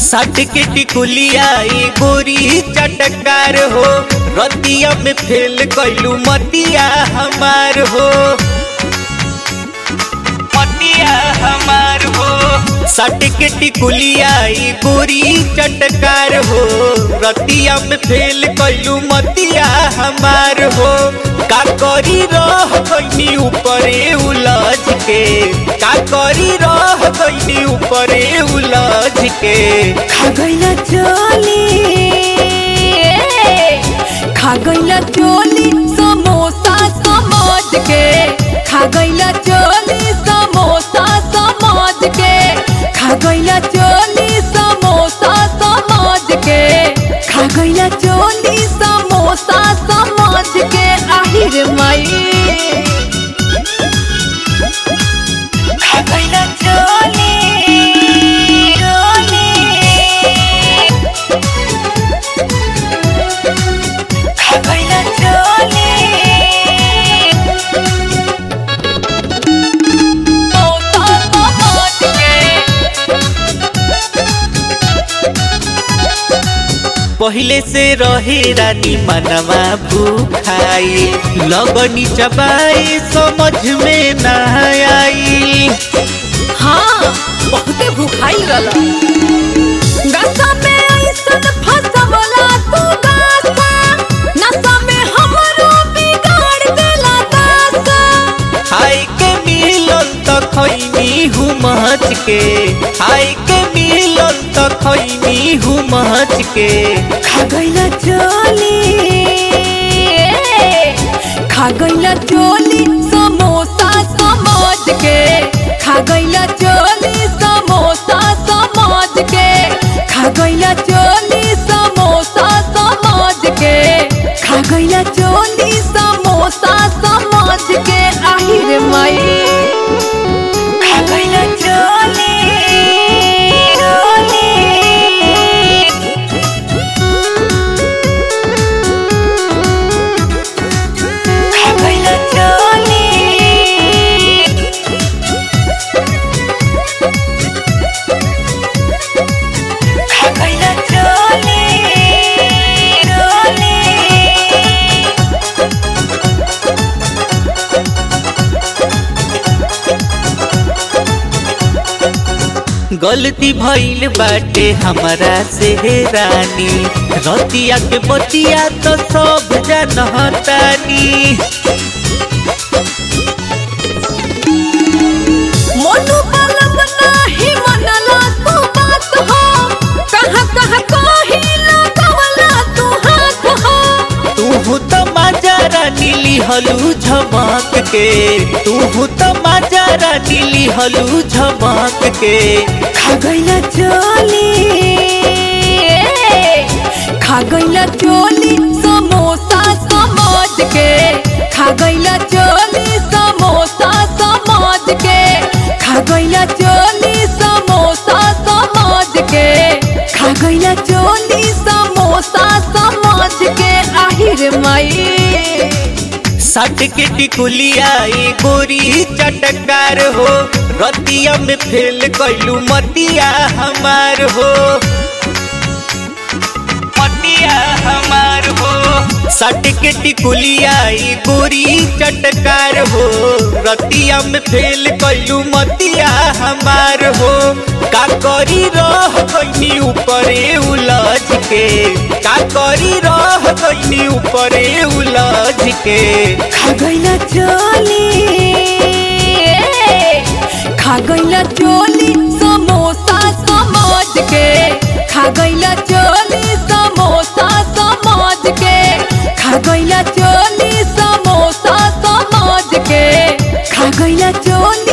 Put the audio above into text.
सट के टिकुलिया ई गोरी चटकार हो रतिया में फेल कैलू मतिया हमार हो मतिया हमार हो सट के टिकुलिया ई गोरी चटकार हो रतिया में फेल कैलू मतिया हमार हो का करी रह गईनी ऊपरे उलझ के का करी रह गईनी ऊपरे उलझ के खा गईला चोली खा गईला चोली समोसा समझ के खा गईला चोली समोसा समझ के खा गईला चोली समोसा समझ के खा गईला चोली समोसा समझ के आहिर माई खा गईला चोली चोली खा गईला चोली समोसा समझ के पहिले से रहे रानी मनवा भूखाई लगनी चबाई समझ में न आई हाँ बहुते भूखाई रहला गसा में ऐसन फसवला तू गासा नशा में हमरो बिगाड़ देला दासा हाय के मिलन त खैनी हूँ मच के हाय के मिलन त खैनी हूँ मच के खा गईला चोली खा गईला चोली समोसा समझ के खा गईला चोली समोसा समझ के खा गईला चोली समोसा समझ के खा गईला चोली समोसा समझ के आहिर माई खा गईला चोली चोली खा गईला चोली खा गईला चोली चोली गलती भइल बाटे हमरा से रानी रतिया के बतिया तो सब जानतानी मोनू बलब नाही मनला तू बात हो कहाँ कहाँ कही लगवला तू हाथ हो तू तो माजारा नीली हलू झमक के तू तो माजारा नीली हलू झमक के खा गईला चोली खा गईला चोली समोसा समझ के खा गईला चोली समोसा समझ के खा गईला चोली समोसा समझ के खा गईला चोली समोसा समझ के आहिर माई सट के टिकुलिया ई गोरी चटकार हो रतिया में फेल कैलू मतिया हमार हो मतिया हमार हो सट के टिकुलिया ई गोरी चटकार हो रतिया में फेल कैलू मतिया हमार हो का करी रह गईनी ऊपरे उलझ के का करी रह गईनी ऊपरे उलझ के खा गईला चोली खा गईला चोली समोसा समझ के खा गईला चोली समोसा समझ के खा गईला चोली समोसा समझ के खा गईला चोली